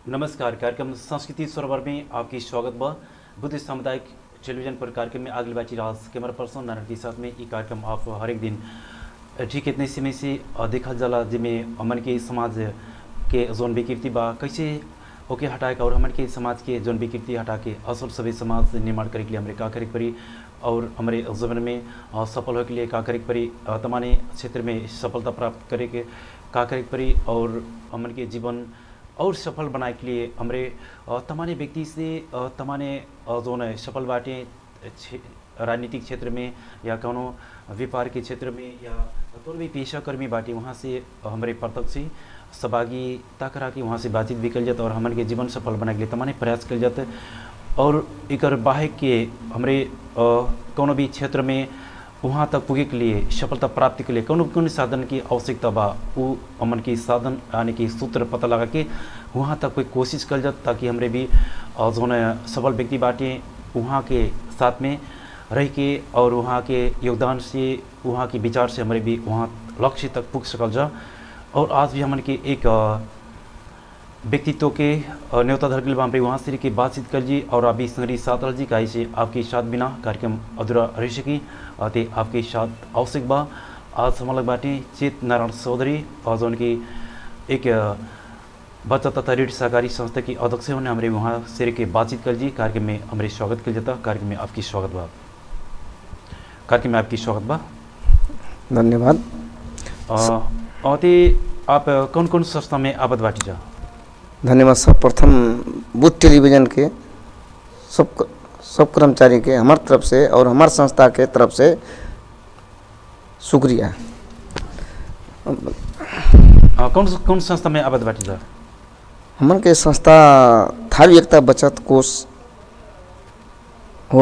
नमस्कार कार्यक्रम संस्कृति सरोवर में आपकी स्वागत बा बुद्ध सामुदायिक टेलीविजन पर कार्यक्रम में आगल बाची राज कैमरा पर्सन नारायण के साथ में ये कार्यक्रम आप हर एक दिन ठीक इतने समय से अ, देखल जाला जिसमें हमन के समाज के जोन विकृति बा कैसे ओके हटाए के और हमन के समाज के जोन विकृति हटा के असल सभी समाज निर्माण करे के लिए हमारे का करे के पड़ी और हमारे जीवन में अ, सफल होने के लिए का करे के पड़ी अ, तमाने क्षेत्र में सफलता प्राप्त करे के का करे के पड़ी और हमन के जीवन और सफल बनाए के लिए हमारे अ, तमाने व्यक्ति से अ, तमाने अ, जोन है सफल बाटे क्षे- राजनीतिक क्षेत्र में या कोनो व्यापार के क्षेत्र में या कोनो भी पेशाकर्मी बाटे वहाँ से हमारे प्रत्यक्ष ही सहभागिता करा के वहाँ से बातचीत भी कल जाता और हमन के जीवन सफल बनाए के लिए तमाने प्रयास कल जाते और एकर बाहे के हमरे अ, कोनो भी क्षेत्र में वहाँ तक पुगे के लिए सफलता प्राप्ति के लिए कौन कौन साधन की आवश्यकता बा वो हमन की साधन यानी कि सूत्र पता लगा के वहाँ तक कोई कोशिश कल जात ताकि हमरे भी अ, जोन सफल व्यक्ति बाटे वहाँ के साथ में रह के और वहाँ के योगदान से वहाँ के विचार से हमारे भी वहाँ लक्ष्य तक पुग सकल जा और आज भी हमन के एक अ, व्यक्तित्व के अ, न्योता धर के वहाँ पे वहाँ से के बातचीत कर जी और अभी संगरी साथ रह जी काहे से आपके साथ बिना कार्यक्रम अधूरा रह सकी अ, ते आपके साथ आवश्यक बा आज हम लोग बाटे चेत नारायण चौधरी और जो उनकी एक अ, बचत तथा ऋण सहकारी संस्था की अध्यक्ष होने हमारे वहाँ से के बातचीत कर जी कार्यक्रम में हमारे स्वागत कर जाता कार्यक्रम में आपकी स्वागत बा कार्यक्रम में आपकी स्वागत बा धन्यवाद अ, अ, ते आप कौन कौन संस्था में आबद बाटी जा धन्यवाद सर्वप्रथम बुथ टेलीविजन के सब सब कर्मचारी के हमार तरफ से और हमार संस्था के तरफ से शुक्रिया अ, कौन कौन संस्था में आबद बाटी जा हमन के संस्था थारू एकता बचत कोष हो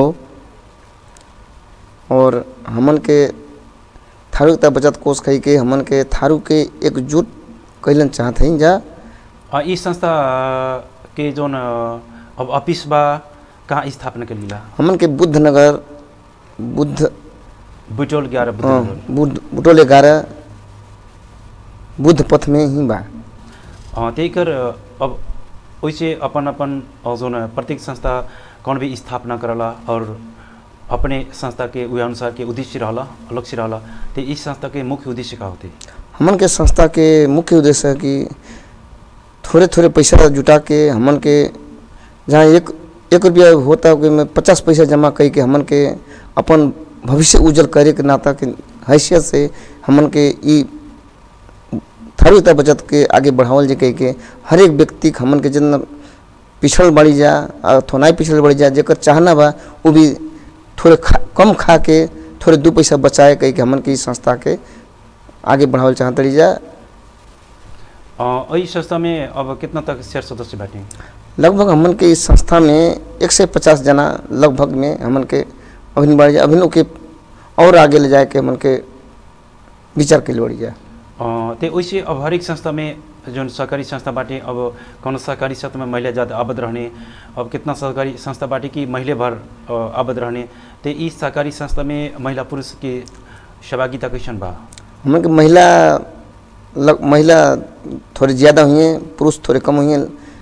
और हमन के थारू एकता बचत कोष कही के हमन के थारू के एकजुट कैलन चाहत हई जा अ, ई संस्था के जोन अ, अब ऑफिस बा कहाँ स्थापना कर लीला हमन के बुद्ध नगर बुद्ध बुटोल ग्यारह बुद्ध हाँ, नगर। बुद्ध बुटोल ग्यारह बुद्ध पथ में ही बा अ, त्यही कर अ, अब वैसे अपन अपन अ, जोन प्रत्येक संस्था कौन भी स्थापना करला और अपने संस्था के वही अनुसार के उद्देश्य रहला लक्ष्य रहला तो इस संस्था के मुख्य उद्देश्य का होते हमन के संस्था के मुख्य उद्देश्य है कि थोड़े थोड़े पैसा जुटा के हमन के जहाँ एक एक रुपया होता है में पचास पैसा जमा कई के हमन के अपन भविष्य उज्जवल करे के नाता के हैसियत से हमन के ई थारूता बचत के आगे बढ़ावल जे कह के हर एक व्यक्ति के हमन के जितना पिछड़ बढ़ी जा और थोनाई पिछड़ बढ़ी जा जेकर चाहना बा वो भी थोड़े खा कम खा के थोड़े दो पैसा बचाए कह के हमन के इस संस्था के आगे बढ़ावल चाहत रही जा अ, इस संस्था में अब कितना तक शेयर सदस्य बाटे लगभग हमन के इस संस्था में एक से पचास जना लगभग में हमन के अभिन बढ़ जाए अभिन के और आगे ले जाए के हमन के विचार के लिए बढ़ी जाए अ, ते वैसे अब हरेक संस्था में जो सहकारी संस्था बाटे अब कौन सहकारी संस्था में महिला ज़्यादा आबद रहने अब कितना सहकारी संस्था बाटे कि महिले भर अ, आबद रहने ते इस सहकारी संस्था में महिला पुरुष के सहभागिता कैसन बा हमन के महिला लग महिला थोड़े ज़्यादा हुई हैं पुरुष थोड़े कम हुई हैं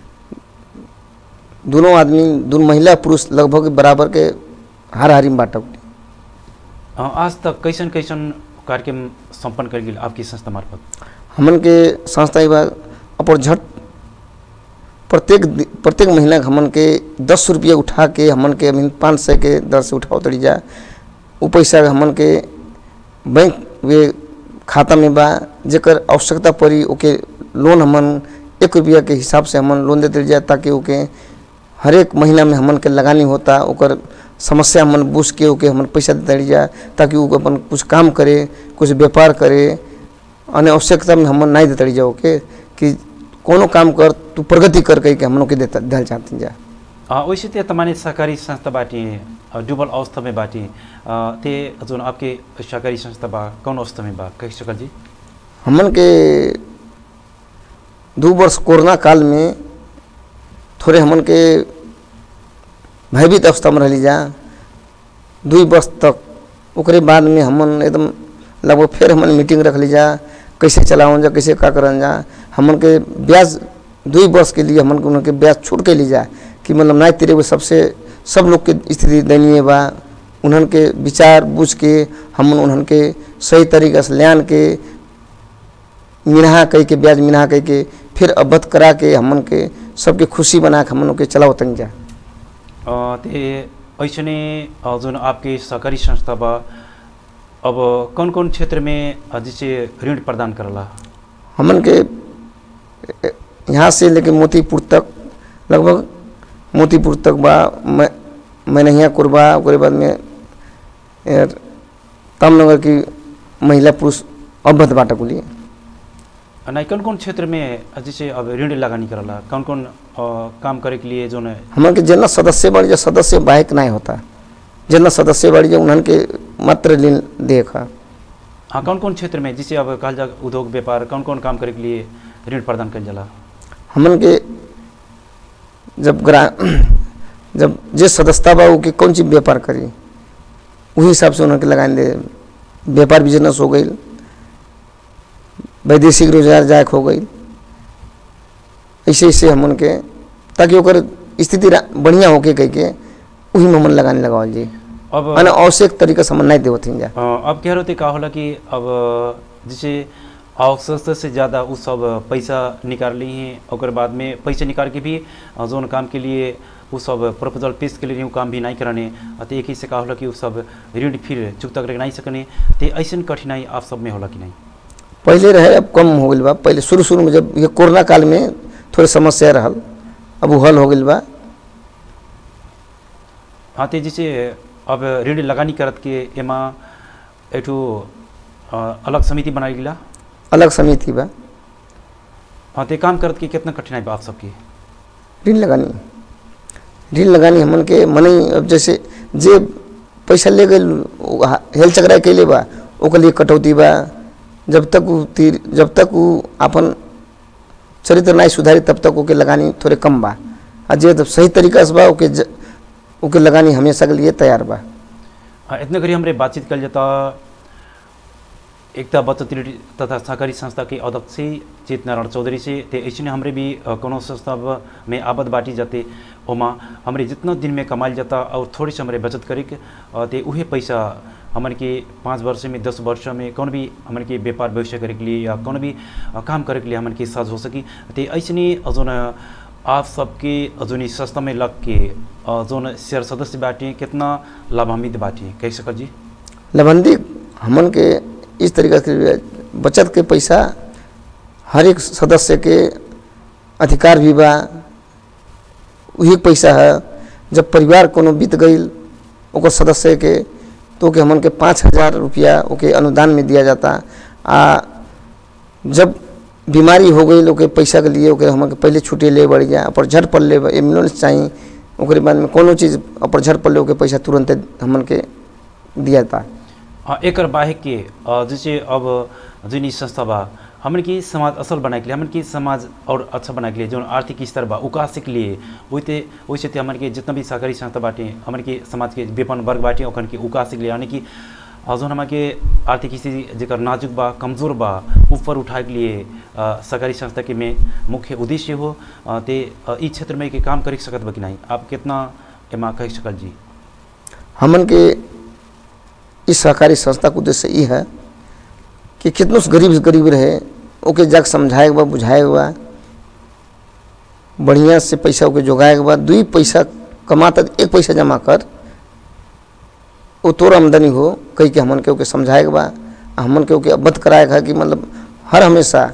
दोनों आदमी दोनों महिला पुरुष लगभग बराबर के हार हारी में बांटा अ, आज तक कैसन कैसन कार्यक्रम संपन्न कर गेल आपकी संस्था मार्फत हमन के संस्था विभाग अपन झट प्रत्येक दि- प्रत्येक महीना के हमन के दस रुपया उठा के हमन के अभी पाँच सौ के दर से उठाओ तड़ी जा वो पैसा हमन के बैंक वे खाता में बा जेकर आवश्यकता पड़ी ओके लोन हमन एक रुपया के हिसाब से हमन लोन देते जा ताकि ओके हर एक महीना में हमन के लगानी होता ओकर समस्या हमन बूझ के ओके हमन पैसा देते रह जा ताकि वो अपन कुछ काम करे कुछ व्यापार करे अन्य आवश्यकता में हमन नहीं देते रह जा ओके कि कोनो काम कर तू प्रगति कर कह के हम लोग के देता दिल चाहते जा अ, वैसे ते तमाने सहकारी संस्था बाटे अ, डुबल अवस्था में बाटे अ, ते जोन आपके सहकारी संस्था बा कौन अवस्था में बा कह सकल जी हमन के दो वर्ष कोरोना काल में थोड़े हमन के भयभीत अवस्था में रह जा दू वर्ष तक ओकरे बाद में हमन एकदम लगभग फिर हमन मीटिंग रख ली जा कैसे चलावन जा कैसे का करन जा हमन के ब्याज दुई वर्ष के लिए हमन के उनके ब्याज छोड़ के ली जाए कि मतलब नहीं तेरे वो सबसे सब लोग के स्थिति दयनीय बा उन्हन के विचार बुझ के हम उन्हन के सही तरीका से ल्यान के मिनहा कह के ब्याज मिनहा कह के फिर अवध करा के हमन के सबके खुशी बना के हमन के चलावतन जा अ, ते ऐसने अ, जुन आपके सहकारी संस्था बा अब कौन कौन क्षेत्र में अ, जैसे ऋण प्रदान करला हमन के ए, यहाँ से लेके मोतीपुर तक लगभग मोतीपुर तक बा मैं मैनहिया कुरबा ओकरे बाद में ए, तामनगर की महिला पुरुष अवध बाटा को लिए अ, नहीं कौन कौन क्षेत्र में अ, जैसे अब ऋण लगानी करला कौन कौन अ, काम करे के लिए जोन हमन के जितना सदस्य बढ़ जा सदस्य बाहक नहीं होता जितना सदस्य बढ़ जा उन्हन के मात्र ऋण देखा हाँ कौन कौन क्षेत्र में जैसे अब कहल जा उद्योग व्यापार कौन कौन काम करे के लिए ऋण प्रदान कल जाला हमन के जब ग्रा जब जे सदस्यता बा उ के कौन चीज व्यापार करी वही हिसाब से उन्होंने लगाए दे व्यापार बिजनेस हो गई वैदेशिक रोजगार जायक हो गई ऐसे ऐसे हमन के ताकि ओकर स्थिति रा- बढ़िया होके कह के वही में हमन लगाने लगावल जी अब माने आवश्यक तरीका से हमन नहीं देवत जा अ, अब कह रहे थे का होला कि अब जैसे आवश्यकता से ज़्यादा उ सब पैसा निकाल ली हैं और बाद में पैसा निकाल के भी अ, जोन काम के लिए उ सब प्रपोजल पेश के लिए उ काम भी नहीं कराने अ, तो एक ही से का होला कि उ सब ऋण फिर चुकता करके नहीं सकने तो ऐसा कठिनाई आप सब में होला कि नहीं पहले रहे अब कम हो गई बा पहले शुरू शुरू में जब ये कोरोना काल में थोड़ी समस्या रहल अब वो हल हो गई बा हाँ तो जैसे अब ऋण लगानी करत के एमा एठू अ, अलग समिति बनाई गिला अलग समिति बा हाँ तो काम करत के कितना कठिनाई बा आप सबकी ऋण लगानी ऋण लगानी हमन के मने अब जैसे जे पैसा ले गए हेल चकरा कैले बा ओकर लिए कटौती बा जब तक उ तीर जब तक उ अपन चरित्र नहीं सुधारी तब तक ओके लगानी थोड़े कम बा आ जे जब सही तरीका से बा ओके ज- ओके लगानी हमेशा के लिए तैयार बा हाँ, इतने करी हमरे बातचीत कल जाता एकता बचत ऋण तथा सहकारी संस्था के अध्यक्ष चेत नारायण चौधरी से ते ऐसे हमरे भी अ, कोनो संस्था ब- में आबद बाटी जाते ओमा हमरे जितना दिन में कमाल जाता और थोड़ी से हमरे बचत करी के, अ, ते उहे पैसा हमन के पाँच वर्ष में दस वर्ष में कौन भी हमन के व्यापार भविष्य करे के लिए या कौन भी अ, काम करे के लिए हमन के साथ हो सकी ते ऐसे जोन आप सबके जोन ई संस्था में लग के अ, जोन शेयर सदस्य बाटे कितना लाभान्वित बाटे कह सकल जी लबंदी हमन के इस तरीका से बचत के पैसा हर एक सदस्य के अधिकार भी बा वही पैसा है जब परिवार कोनो बीत गई ओकर सदस्य के तो ओके हमन के पाँच हजार रुपया ओके अनुदान में दिया जाता आ जब बीमारी हो गई ओके पैसा के लिए ओके हमन के पहले छुट्टी ले बढ़ जा पर झट पड़ ले एम्बुलेंस चाहिए ओकरे बाद में कोनो चीज़ पर झट पड़ ले ओके पैसा तुरंत हमन के दिया जाता हाँ एकर बाहे के अ, जैसे अब जुन ई संस्था बा हमन की समाज असल बनाए के लिए हमन की समाज और अच्छा बनाए के लिए जो आर्थिक स्तर बा उकासे के लिए वैसे वैसे ते हमन के जितना भी सहकारी संस्था बाटे हमन के समाज के विपन्न वर्ग बाटे ओखन के उकासे के लिए यानी कि अ, जोन हमार के आर्थिक स्थिति जेकर नाजुक बा कमजोर बा ऊपर उठाए के लिए अ, सहकारी संस्था के में मुख्य उद्देश्य हो अ, ते अ, ई क्षेत्र में के काम कर सकत बा कि नहीं आप कितना एमा कह सकल जी हमन के इस सहकारी संस्था का उद्देश्य ये है कि कितनों से गरीब से गरीब रहे ओके जाके समझाए के बा बुझाए के बा बढ़िया से पैसा ओके जोगाए के बा दुई पैसा कमाता एक पैसा जमा कर वो तोर आमदनी हो कही के हमन के ओके समझाए के बा आ हमन के ओके अवगत कराए के है कि मतलब हर हमेशा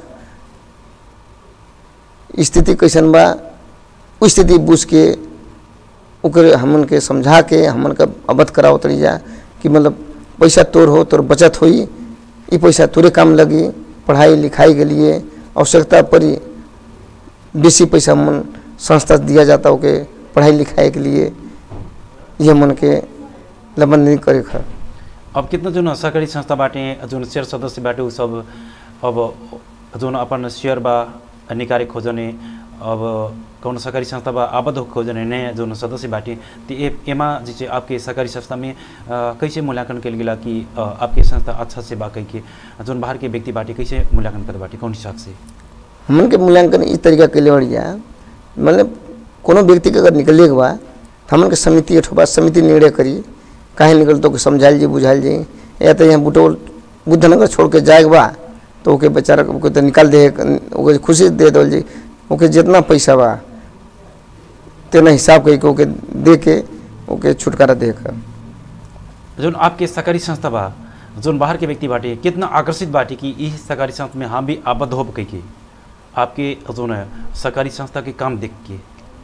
स्थिति कैसन बा उ स्थिति बुझ के ओकरे हमन के समझा के हमन का अवगत कराओ तरी जा कि मतलब पैसा तोर हो तोर बचत होई ई पैसा तोरे काम लगी पढ़ाई लिखाई के लिए आवश्यकता पड़ी बेसी पैसा मन संस्था से दिया जाता ओके पढ़ाई लिखाई के लिए ये मन के लबंदी करे खा अब कितना जोन सहकारी संस्था बाटे जोन शेयर सदस्य बाटे उ सब अब जोन अपन शेयर बा निकाले खोजने अब कौन सहकारी संस्था बा आबद्ध हो खोजने नया जोन सदस्य बाटे तो ए एमा जैसे आपके सहकारी संस्था में अ, कैसे मूल्यांकन कल गेला कि अ, आपके संस्था अच्छा से बा कह के जोन बाहर के व्यक्ति बाटे कैसे मूल्यांकन कर बाटे कौन हिसाब से हमन के मूल्यांकन इस तरीका के लिए बढ़िया मतलब कोनो व्यक्ति के अगर निकले के बा तो हमन के समिति अठोबा समिति निर्णय करी काहे निकल तो समझाइल जी बुझाइल जी या तो यहाँ बुटोल बुद्धनगर छोड़ के जाए के बा तो ओके बेचारा ओके तो निकाल दे ओके खुशी दे दो जी ओके जितना पैसा बा तेना हिसाब कही के ओके दे के ओके छुटकारा दे के जोन आपके सरकारी संस्था बा जोन बाहर के व्यक्ति बाटे कितना आकर्षित बाटे कि इस सरकारी संस्था में हम भी आबद्ध हो कह के आपके जोन है सरकारी संस्था के काम देख के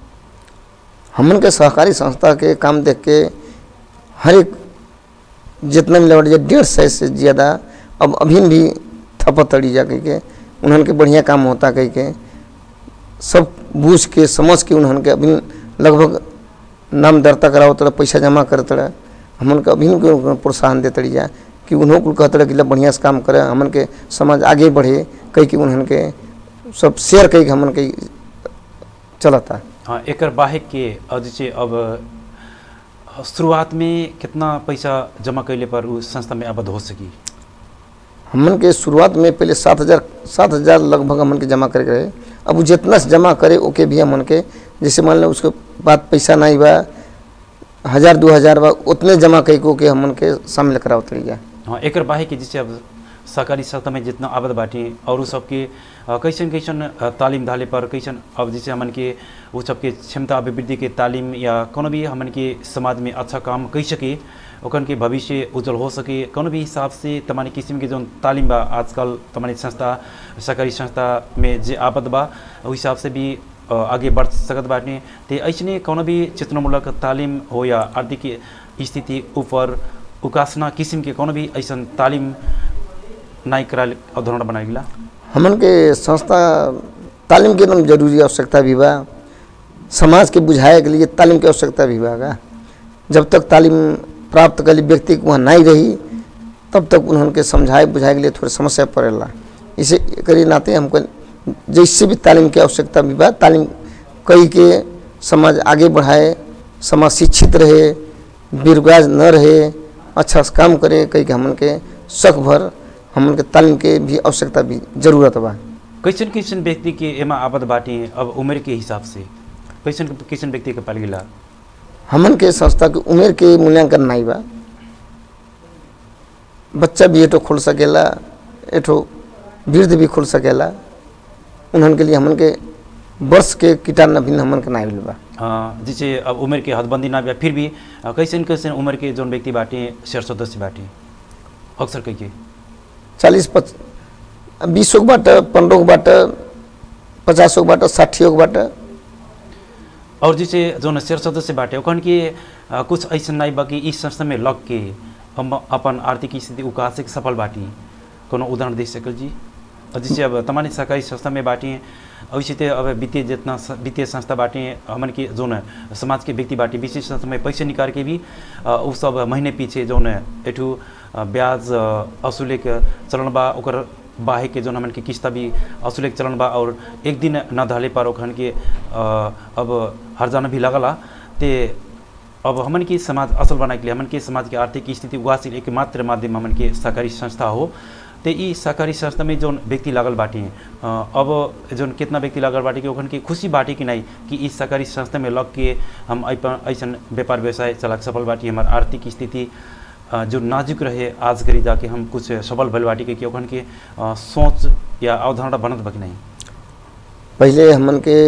हमन के सहकारी संस्था के काम देख के हर एक जितना मिला बाटे डेढ़ सौ से ज़्यादा अब अभी भी थपत तड़ी जा कह के उन्हन के बढ़िया काम होता कह के सब बूझ के समझ के उन्हन के अभी लगभग नाम दर्ता कराओ तड़ा पैसा जमा कर तड़ा हमन के अभी के प्रोत्साहन दे तड़ी जा कि उन्हों कुल कहते कि बढ़िया से काम करे हमन के समाज आगे बढ़े कह के उन्हन के सब शेयर कह के हमन के चलता हाँ एक बाहे के अ, जैसे अब अ, शुरुआत में कितना पैसा जमा कैले पर उस संस्था में आबद्ध हो सकी हमन के शुरुआत में पहले सात हज़ार सात हज़ार लगभग हमन के जमा करे के रहे अब वो जितना से जमा करे ओके भी हमन के जैसे मान लो उसके बाद पैसा नहीं बा हज़ार दो हज़ार बा उतने जमा कई को के हमन के शामिल कराओ तरीका हाँ एक बाहे के जैसे अब सरकारी संस्था में जितना आबद बाटी और उ सबके अ, कैसन कैसन अ, तालीम धाले पर कैसन अब जैसे हमन के उ सबके क्षमता अभिवृद्धि के तालीम या कोनो भी हमन के समाज में अच्छा काम कई सके ओकन के भविष्य उज्जवल हो सके कोनो भी हिसाब से तमानी किस्म के जो तालीम बा आजकल तमानी संस्था सरकारी संस्था में जे आबद बा उ हिसाब से भी अ, आगे बढ़ सकत बाटे ते ऐसने कोनो भी चेतनामूलक तालीम हो या आर्थिक स्थिति ऊपर उकासना किस्म के कोनो भी ऐसन तालीम नाई कराल अवधारणा बनाए गेला हमन के संस्था तालीम के एकदम जरूरी आवश्यकता भी बा समाज के बुझाए के लिए तालीम की आवश्यकता भी बा का जब तक तालीम प्राप्त करी व्यक्ति के वहाँ नहीं रही तब तक उन्होंने समझाए बुझाए के लिए थोड़ी समस्या पड़ेला इसे करी नाते हमको जैसे भी तालीम की आवश्यकता भी बा तालीम कई के समाज आगे बढ़ाए समाज शिक्षित रहे बेरोजगार न रहे अच्छा से काम करे कई के हमन के शक भर हमन के तालीम के भी आवश्यकता भी जरूरत बा कैसन कैसन व्यक्ति के एमा आबद बाटे अब उम्र के हिसाब से कैसन कैसन व्यक्ति के पाल गेला हमन के संस्था के उम्र के मूल्यांकन नहीं बा बच्चा भी एठो खोल सकेला एठो वृद्ध भी खोल सकेला उन्हन के लिए हमन के वर्ष के कीटान अभिन्न हमन के नहीं बा अ, जैसे अब उम्र के हदबंदी ना बा फिर भी अ, कैसन कैसन उम्र के जोन व्यक्ति बाटे शेर सदस्य बाटे अक्सर कह के चालीस पच बीसों के बाटे पंद्रह के बाटे पचासों के बाटे साठियों के बाटे और जैसे जोन शेर सदस्य बाटे ओखन के अ, कुछ ऐसा नहीं बा कि इस संस्था में लग के हम अपन आर्थिक स्थिति उकासे के सफल बाटी कोनो उदाहरण दे सकल जी और जैसे अब तमानी सरकारी संस्था में बाटी वैसे तो अब वित्तीय जितना स- वित्तीय संस्था बाटे हमन के जोन समाज के व्यक्ति बाटे विशेष संस्था में पैसे निकाल के भी अ, उ सब महीने पीछे जोन एठू अ, ब्याज अ, असूले के चलन बा ओकर बाहे के जोन हमन के किस्ता भी असूले के चलन बा और एक दिन न धले पर ओखन के अ, अब हरजाना भी लगला ते अब हमन के समाज असल बनाए के लिए हमन के समाज के आर्थिक स्थिति उगासी एक मात्र माध्यम हमन के सहकारी संस्था हो ते ई सहकारी संस्था में जोन व्यक्ति लागल बाटी अ, अब जोन कितना व्यक्ति लागल बाटी कि ओखन के खुशी बाटी कि नहीं कि इस सहकारी संस्था में लग के हम ऐपन ऐसन व्यापार व्यवसाय चला के सफल बाटी हमार आर्थिक स्थिति अ, जो नाजुक रहे आज करी जाके हम कुछ सफल भल बाटी के कि ओखन के अ, सोच या अवधारणा बनत बा कि नहीं पहले हमन के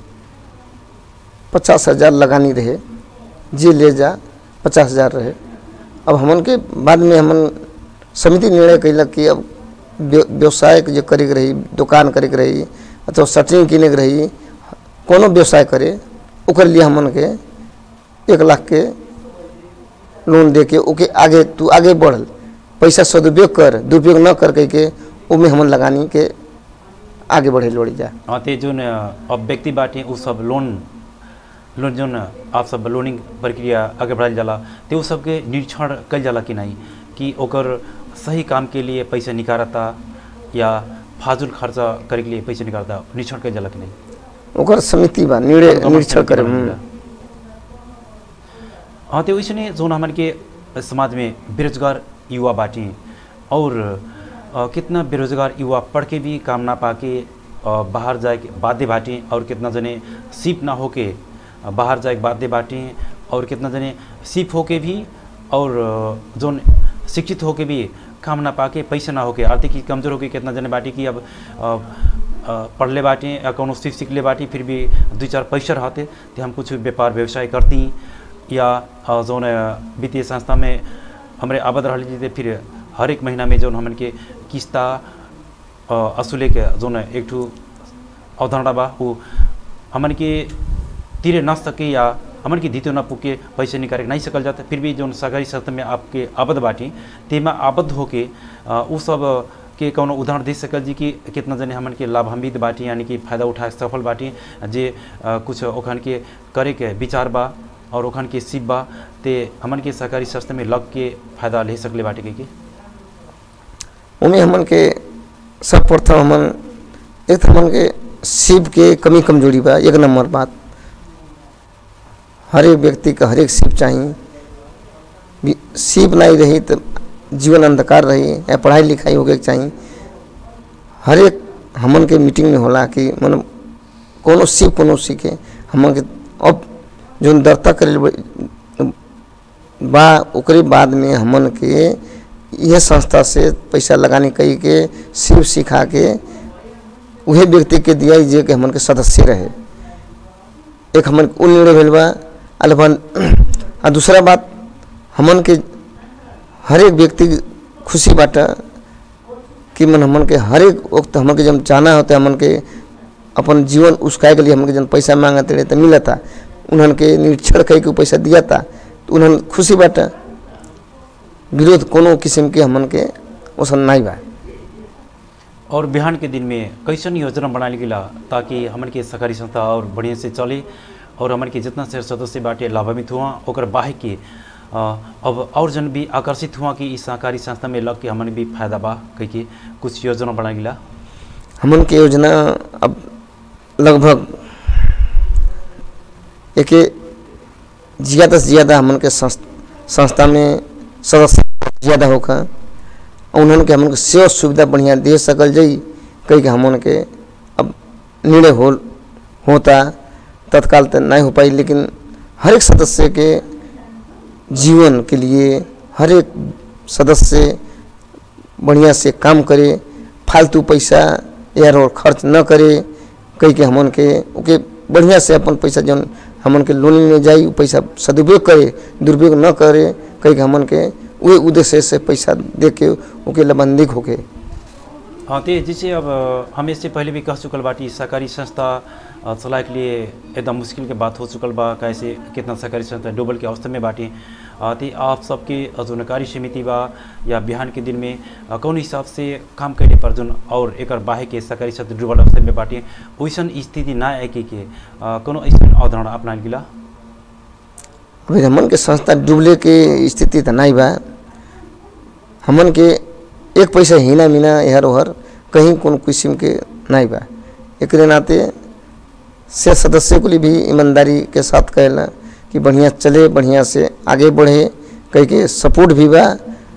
पचास हजार लगानी रहे जे ले जा पचास हजार रहे अब हमन के बाद में हमन समिति निर्णय कैलक कि अब व्य- व्यवसाय के जे करे के रही दुकान करे के रही अथवा सटरिंग किने के रही कोनो व्यवसाय करे ओकर लिए हमन के एक लाख के लोन दे के ओके आगे तू आगे बढ़ पैसा सदुपयोग कर दुरुपयोग न कर कह के ओमे हमन लगानी के आगे बढ़े लोड़ी जा हाँ ते जोन अ, अब व्यक्ति बाटे उ सब लोन लोन जोन आप सब लोनिंग प्रक्रिया आगे बढ़ायल जाला ते उ सबके निरीक्षण कल जाला कि नहीं कि ओकर सही काम के लिए पैसा निकारता या फाजुल खर्चा करे के लिए पैसा निकारता निरीक्षण कल जाला कि नहीं ओकर समिति बा निर्णय कौन- कौन निरीक्षण समिति करे बनेला? हम्म। हाँ तो वैसे जोन हमारे के समाज में बेरोजगार युवा बाटी और अ, कितना बेरोजगार युवा पढ़ के भी काम ना पाके अ, बाहर जाए के बाध्य बाटी और कितना जने सिप ना होके अ, बाहर जाए के बाध्य बाटी और कितना जने सिप होके भी और अ, जोन शिक्षित होके भी काम ना पाके पैसा ना होके आर्थिक ही कमजोर होके कितना जने बाटी कि अब अ, अ, पढ़ले बाटी या कोनो सीख सीख ले बाटी फिर भी दू चार पैसा रहते तो हम कुछ व्यापार व्यवसाय करती या अ, जोन अ, वित्तीय संस्था में हमारे आबद रह लीजिए फिर हर एक महीना में जोन हमन के किस्ता अ, असुले के जोन एक ठू अवधारणा बा वो हमन के तीरे न सके या हमन के धितो न पुके पैसे निकाले नहीं सकल जाता फिर भी जोन सरकारी संस्था में आपके आबद बाटी तेमा आबद्ध होके अ, उ सब के कौनो उदाहरण दे सकल जी कि कितना जने हमन के लाभान्वित बाटी यानी कि फायदा उठा के सफल बाटी जे अ, कुछ ओखन के करे के विचार बा और ओखन के सिप बा ते हमन के सरकारी संस्था में लग के फायदा ले सकले बाटे के, के? उन्हें हमन के सर्वप्रथम हमन एक तो हमन के शिव के कमी कमजोरी बा एक नंबर बात हर एक व्यक्ति का हर एक शिव चाहिए भी- शिव नहीं रही तो जीवन अंधकार रही या पढ़ाई लिखाई होके चाहिए हर एक हमन के मीटिंग में होला कि मतलब कोनो शिव कोनो सीखे हमन के अब जो दर्ता करे बा ओकरे बाद में हमन के यह संस्था से पैसा लगाने कई के शिव सिखा के उहे व्यक्ति के दिया जे के हमन के सदस्य रहे एक हमन के उ निर्णय भेल बा अलबन आ दूसरा बात हमन के हर एक व्यक्ति के खुशी बाटा कि मन हमन के हर एक वक्त हमन के जब जाना होता हमन के अपन जीवन उसकाए के लिए हमन के जब पैसा मांगते रहे तो मिलता उन्हन के निरीक्षण कई के उ पैसा दिया था तो उन्हन खुशी बाटा विरोध कोनो किस्म के हमन के ओसन नहीं बा और बिहान के दिन में कैसन योजना बनाने गेला ताकि हमन के सरकारी संस्था और बढ़िया से चले और हमन के जितना से सदस्य बाटे लाभान्वित हुआ ओकर बाहे के अ, अब और जन भी आकर्षित हुआ कि इस सहकारी संस्था में लग के हमन भी फायदा बा कह के कुछ योजना बना गेला हमन के योजना अब लगभग एक ज़्यादा से ज़्यादा हमन के संस- संस्था में सदस्य ज़्यादा होकर उन्हन के हमन के सेवा सुविधा बढ़िया दे सकल जाई कई के हमन के अब निर्णय हो होता तत्काल तो नहीं हो पाई लेकिन हर एक सदस्य के जीवन के लिए हर एक सदस्य बढ़िया से काम करे फालतू पैसा यार और खर्च न करे कई के हमन के ओके बढ़िया से अपन पैसा जौन हमन के लोन में जाई उ पैसा सदुपयोग करे दुरुपयोग न करे कई के हमन के वही उद्देश्य से पैसा दे के ओके लबंदिक होके हाँ तो जैसे अब अ, हम इससे पहले भी कह चुकल बाटी सरकारी संस्था अ, चलाए के लिए एकदम मुश्किल के बात हो चुकल बा कैसे कितना सरकारी संस्था डूबल के अवस्था में बाटी अ, तो आप सबके जो नकारी समिति बा या बिहान के दिन में अ, कौन हिसाब से काम कैले पर जोन और एक बाहे के सरकारी संस्था डूबल अवस्था में बाटी वैसन स्थिति ना आए के, के अ, कोनो ऐसा अवधारणा अपना गिला अभी हमन के संस्था डूबले के स्थिति तो नहीं बा हमन के एक पैसा हिना मिना इहर उहर कहीं कोनो किस्म के नहीं बा एक नाते से सदस्य को लिए भी ईमानदारी के साथ कहला कि बढ़िया चले बढ़िया से आगे बढ़े कहीं के सपोर्ट भी बा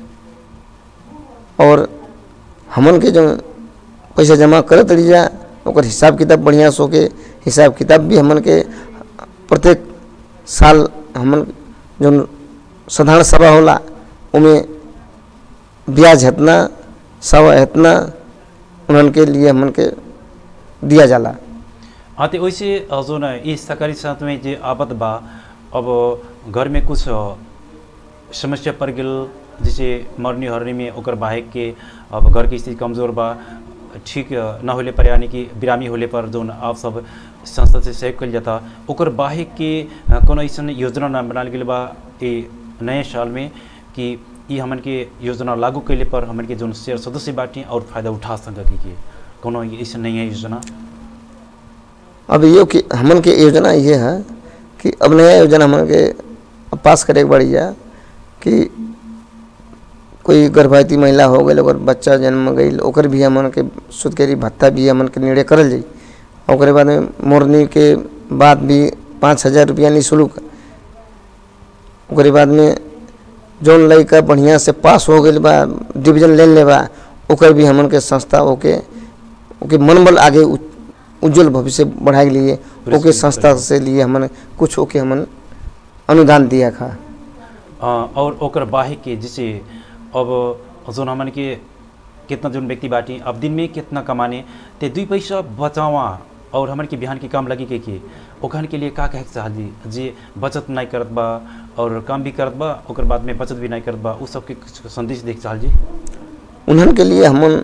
और हमन के जो पैसा जमा करत रही जा ओकर हिसाब किताब बढ़िया से होके हिसाब किताब भी हमन के प्रत्येक साल हमन जो साधारण सभा होला उमें ब्याज हेतना सवा हेतना उन्हन के लिए हमन के दिया जाला हाँ तो वैसे अ, जो न इस सरकारी संस्था में जे आबद बा अब घर में कुछ अ, समस्या पड़ गेल जैसे मरनी हरनी में ओकर बाहे के अब घर की स्थिति कमजोर बा ठीक अ, न होले पर यानी कि बिरामी होले पर जो आप सब संस्था से सहयोग कल जाता ओकर बाहे के अ, कोनो ऐसा योजना न बनाल गेल बा ये नए साल में कि ई हमन के योजना लागू कैले पर हमन के जो शेयर सदस्य बाटी और फायदा उठा सके के कोनो ऐसा नहीं है योजना अब ये कि हमन के योजना ये है कि अब नया योजना हमन के अब पास करे के बढ़िया कि कोई गर्भवती महिला हो गई ओकर बच्चा जन्म गई ओकर भी हमन के सुदकेरी भत्ता भी हमन के निर्णय करल जाई ओकरे बाद में मोरनी के बाद भी पाँच हजार रुपया निःशुल्क ओकरे बाद में जौन लड़का बढ़िया से पास हो गई बा डिवीजन ले ले बा ओकर भी हमन के संस्था ओके ओके मनबल आगे उ- उज्जवल भविष्य बढ़ाए के लिए ओके पुरस्कृत संस्था करें। से लिए हमन कुछ ओके हमन अनुदान दिया खा अ, और ओकर बाहे के जैसे अब जोन हमन के कितना जोन व्यक्ति बाटी अब दिन में कितना कमाने ते दुई पैसा बचावा और हमन के बिहान के काम लगी के के ओखन के लिए का कहे के चाहल जी जे बचत नहीं करत बा और काम भी करत बा ओकर बाद में बचत भी नहीं करत बा उ सबके कुछ संदेश देख चाहल जी उन्हन के लिए हमन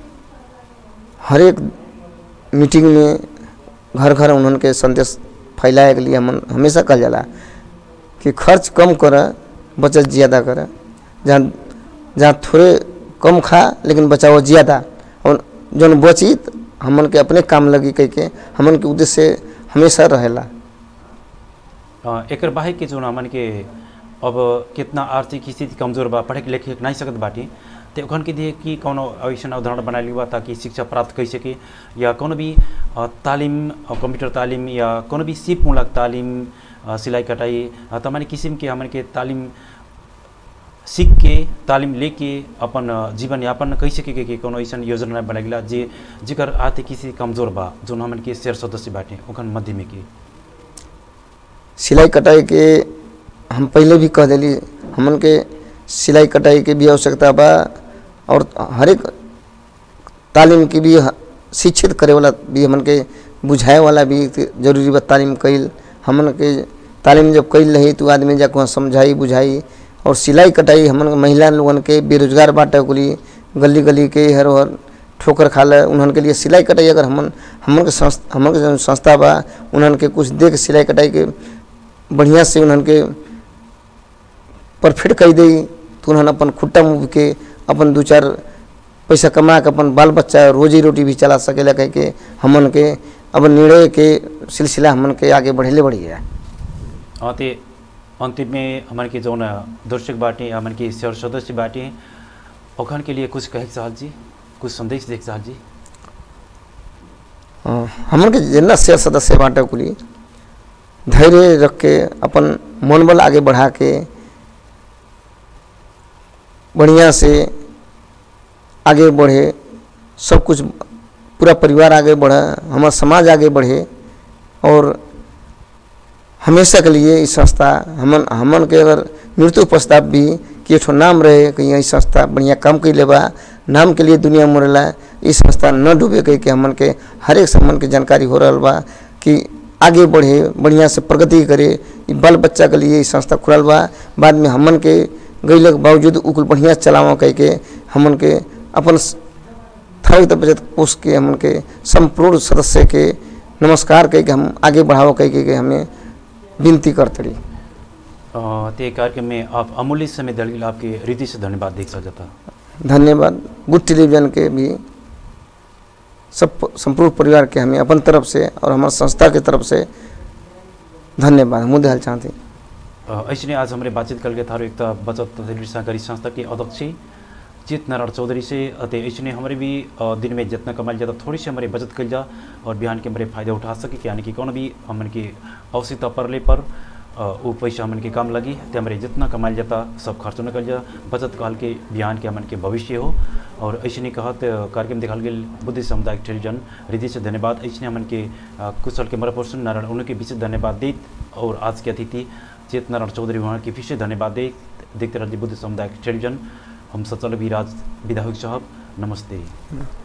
हर एक मीटिंग में घर घर उन्हन के संदेश फैलाए के लिए हमन हमेशा कहल जाला कि खर्च कम कर बचत ज़्यादा कर जहाँ जहाँ थोड़े कम खा लेकिन बचाओ ज़्यादा और जौन बची त हमन के अपने काम लगी कह के हमन के उद्देश्य हमेशा रहेला अ, एकर बाहे के जोन हमन के अब कितना आर्थिक स्थिति कमजोर बा पढ़े के लिखे के नहीं सकत बाटी तो ओखन के दिए कि कोनो ऐसा उदाहरण बना ली बा ताकि शिक्षा प्राप्त कर सके या कोनो भी अ, तालिम अ, कंप्यूटर तालिम या कोनो भी सिपमूलक तालिम अ, सिलाई कटाई अ, तमानी किसिम के हमन के तालिम सीख के तालिम लेके अपन अ, जीवन यापन कई सके के, के कोनो ऐसा योजना बनाइला जे जेकर आर्थिक स्थिति कमजोर बा जोन हमन के शेयर सदस्य बाटे ओखन मध्य में के सिलाई कटाई के हम पहले भी कह दिली हमन के सिलाई कटाई के भी आवश्यकता बा और हर एक तालीम की भी ह- शिक्षित करे वाला भी हमन के बुझाए वाला भी जरूरी बा तालीम कईल हमन के तालीम जब कईल रही तो आदमी जाके वहाँ समझाई बुझाई और सिलाई कटाई हमन के महिला लोगन के बेरोजगार बाटे के लिए गली गली के हर हर ठोकर खाले उन्हन के लिए सिलाई कटाई अगर हमन हमन के संस्था हमन के जौन संस्था बा उन्हन के कुछ दे के सिलाई कटाई के बढ़िया से उन्हन के परफेक्ट कर दी तो उन्हन अपन खुट्टा मुँह के अपन दू चार पैसा कमा के अपन बाल बच्चा रोजी रोटी भी चला सकेला कह के हमन के अब निर्णय के सिलसिला हमन के आगे बढ़ेले बढ़िया अ, ते अंतिम में हमन के जौन दर्शक बाटे हमन के शेयर सदस्य बाटे ओखन के लिए कुछ कहे के चाहत जी कुछ संदेश देख चाहत जी अ, हमन के जितना शेयर सदस्य बाटे कुली धैर्य रख के अपन मनोबल आगे बढ़ा के बढ़िया से आगे बढ़े सब कुछ पूरा परिवार आगे बढ़े हमारा समाज आगे बढ़े और हमेशा के लिए इस संस्था हमन हमन के अगर मृत्यु प्रस्ताव भी कि एक ठो नाम रहे कि यही संस्था बढ़िया काम कैले बा नाम के लिए दुनिया मरेला इस संस्था न डूबे कह के हमन के हर एक सम्मान के जानकारी हो रहा बा कि आगे बढ़े बढ़िया से प्रगति करे ई बाल बच्चा के लिए ई संस्था खुलल बा बाद में हमन के गैले के बावजूद उकुल बढ़िया चलावा कह के हमन के अपन थर्ड बचत कोष के हमन के संपूर्ण सदस्य के नमस्कार कह के हम आगे बढ़ावा कह के, के हमें विनती करतड़ी अ, ते कार्यक्रम में आप अमूल्य समय दल के आपके हृदय से धन्यवाद देख सकता धन्यवाद गुड टेलीविजन के भी सब संपूर्ण परिवार के हमें अपन तरफ से और हमारे संस्था के तरफ से धन्यवाद हम देहल चाहते अ, ऐसने आज हमारे बातचीत करके थारो एक बचत तथा ऋण सहकारी संस्था के अध्यक्ष चित नारायण चौधरी से अतः ऐसने हमारे भी अ, दिन में जितना कमाल जाता थोड़ी सी हमारे बचत कर जा और बिहान के हमारे फायदा उठा सके यानी कि कौन भी हमन के आवश्यकता पड़ले पर अ, वो पैसा हमन के काम लगी तो हमारे जितना कमाल जाता सब खर्च न कर जा बचत काल के बिहान के हमन के भविष्य हो और ऐसे कहत अ, कार्यक्रम दिखाल गेल बुद्धि सामुदायिक टेलीविजन हृदय से धन्यवाद ऐसे हमन के अ, कुशल कैमरा पर्सन नारायण उनके बीच धन्यवाद देत और आज के अतिथि चेत नारायण चौधरी वहाँ के फिर से धन्यवाद दे देखते रहिए बुद्ध सामुदायिक टेलीविजन हम सचल विराज विधायक साहब नमस्ते